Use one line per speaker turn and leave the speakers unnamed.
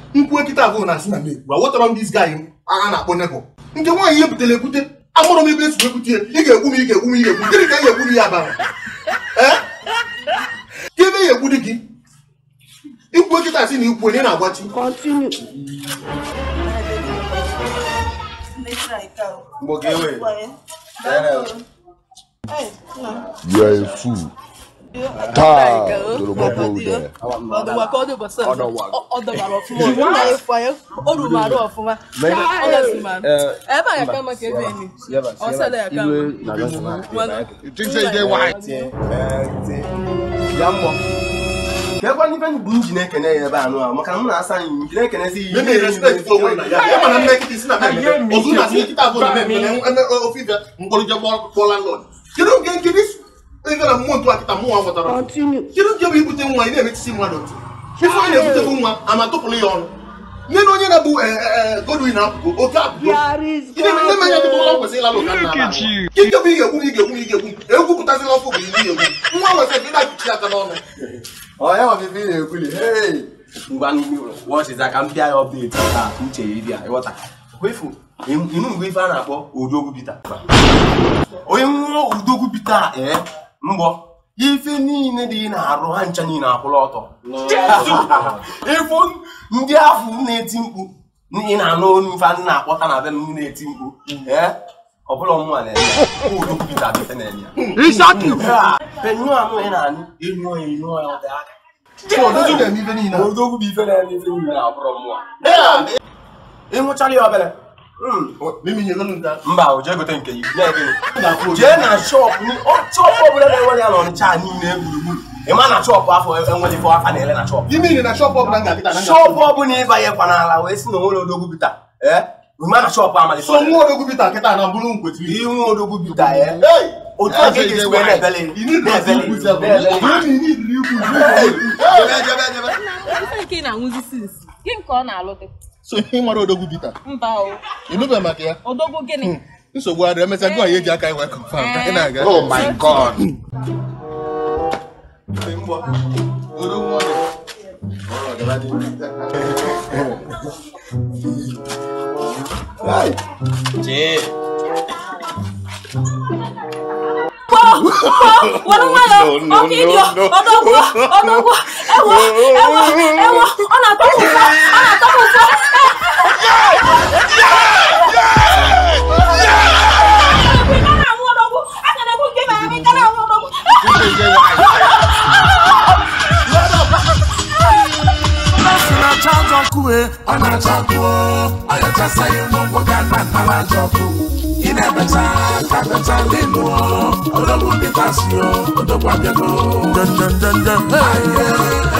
nkwuo kịta abụọ na asị na m ekwu aghọtara m dis guy a na-akpọ nebo nke nwaanyị ihe butere ekwute amụrụ m ebe esi ekwute ị ga-egwu m ị ga-egwu m ị ga-egwu m gịnị ka ị ga-egwu ya bara ee ka ebe ya egwu dị gị ikwuo kịta asị na ikwu onye na-agbachi
Continue.
Mgbe oge ewe.
You are a fool. Taa, Yoruba people there.
ọdụwa ka ọ dị ụbọchị ọzọ ọ dọbara ọfụma nna ya kwa ya o ruru arụ ọfụma Honestly, man. ebe a ya ka maka ebe enyi ọ sịla ya ka mma.
You think say you dey white?
Tie, ee, tie. Ya mmụọ. Ka ekwe n'ife bụ m ji na-ekene ya ebe anụ ahụ maka na m na-asa anyị m ji na-ekenezi
Mme respect for onwe na ya ya mana mme kịta isi na mmemme ozu na asị kịta abụọ na mmemme eme ofe ife mkpọrọje kpọ landlord kedu nke nke dis ebe na mmụọ ntụ akịta mmụọ aghọtara
Continue.
kedu nke bụ ibute nwa ị na-emetisi mmadụ ntị ife onye na-ebutekwu nwa ama tụpụrụ ya ọnụ nne na onye na-bụ godwin apụgo oke apụgo
There is
Ị na-eme mmanya dịka ụlọ kwesịrị ịlalụ ka nna ala ike bụ ị ga-egwu m ị ga-egwu m ị ga-egwu m egwupụtazila ọfụ bụ iri egwu nwa nwesịrị ị na-akụchi aka n'ọnụ
ọ ya ọbịbị na-ekwuli hei ngwa wọchiza ka m pịa ya ọbdeti ka uche ya ịdị a ịghọta kwefu ịnụ mgbe ife a na-akpọ odogwu bita onye nwụọ udogwu bita ee mgbọ ife niile dị na-arụ ha ncha niile akwụla ọtọ ịfụ ndị afọ na-eti mkpu ị na-anụ olu ife a na-akpọta na be m na-eti mkpu ee ọ bụla ọmụnwa na-eme ya odogwu bita bita na-eme ya penyu anụ ị na-anụ ịnụọ ya ịnụọ ya ọ dị aka
odozi na-eme ife niile a.
odogwu bụ ife na-eme ife niile abụrụ mmụọ ịnwụchara ya obere
mimi nyegolu nke a.
mba o jee gote nke yi nye gịnị
na-akwụ ụgwọ.
jee na shọpụ ni- ọ- shọpụ ọbụla na-enwere ya n'ọnịcha niile gburugburu ịma na shọpụ afọ enweghị ife aka na-ele na shọpụ
ime iri na shọpụ ọbụla m ga-akịta na
shọpụ ọbụla ịbanyekwa n'ala wee si na onwere odogwu bita ee ịma na shọpụ amalite
so nwa odogwu bita kịta na bụrụ nkwetiri
inwe odogwu bita ee otu a ka ị ga-esi wee na-ebele na-ebele na-ebele
Ife nke ị na-aṅụzi since gịnị ka ọ na-alụte
so ihe mara odogwu bita
mba o
ịnụbe maka ya
odogwu gịnị
nsogbu adị emesịa gụ anyị eji aka iwe confirm ka ị na-aga
Oh my God.
odogwu ọ dị.
were nwayọ ọkụ idio ọdọgwụ ọdọgwụ ewo ewo ewo ọ na-atọpụ ụfọ ọ na-atọpụ ụfọ Aka na-ekwu nke ma ya bụ ike na-anwụ ọdọgwụ
si na-acha ajọ ọkụ e ọ na-acha ọkụ o ọyọchasa ya ngwongwo ga na nnara ajọ ọkụ ị na-ebecha ka becha lelu o odogwu dịtasị o odogwu abịago ndendendende